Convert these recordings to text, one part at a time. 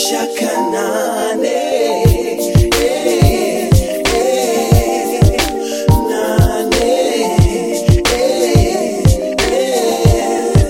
kushakanane eh, eh, nane eh, eh.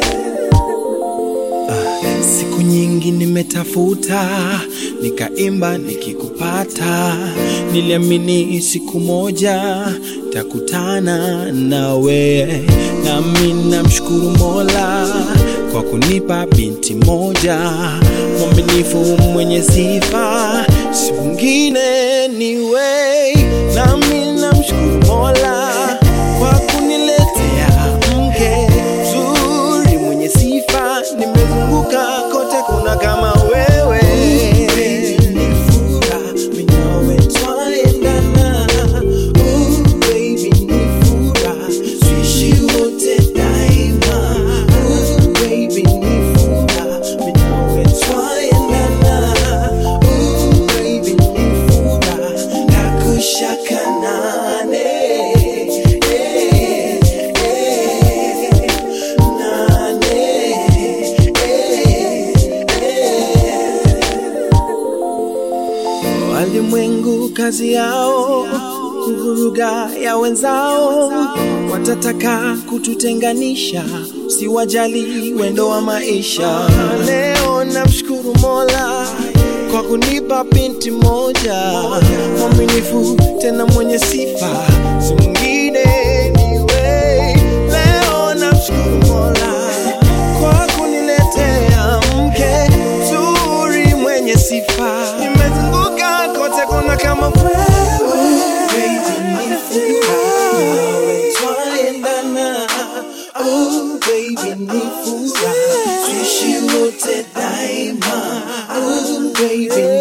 Siku nyingi nimetafuta, nikaimba nikikupata, niliamini siku moja takutana nawe, nami namshukuru Mola kwa kunipa binti moja mwaminifu, mwenye sifa, si mwingine ni we, nami namshukuru Mola kwa kuniletea mke mzuri mwenye sifa, nimezunguka kote, kuna kama wewe. Ni furaha, mimi nawe twaendana. Oh, baby, ni furaha, tuishi wote daima. Oh, baby, ni furaha, mimi nawe twaendana. Oh, baby, ni furaha, nakushakanane. Eh, eh, nane, Walimwengu kazi yao kuvuruga ya wenzao, watataka kututenganisha, siwajali wendo wa maisha. Leo namshukuru Mola kwa kunipa binti moja mwaminifu, tena mwenye sifa, si mwingine ni wewe. Leo namshukuru Mola kwa kuniletea mke mzuri mwenye sifa. Nimezunguka kote, kuna kama wewe. Baby, ni furaha, nawe twaendana. Oh, baby, ni furaha, tuishi wote daima. Oh, baby,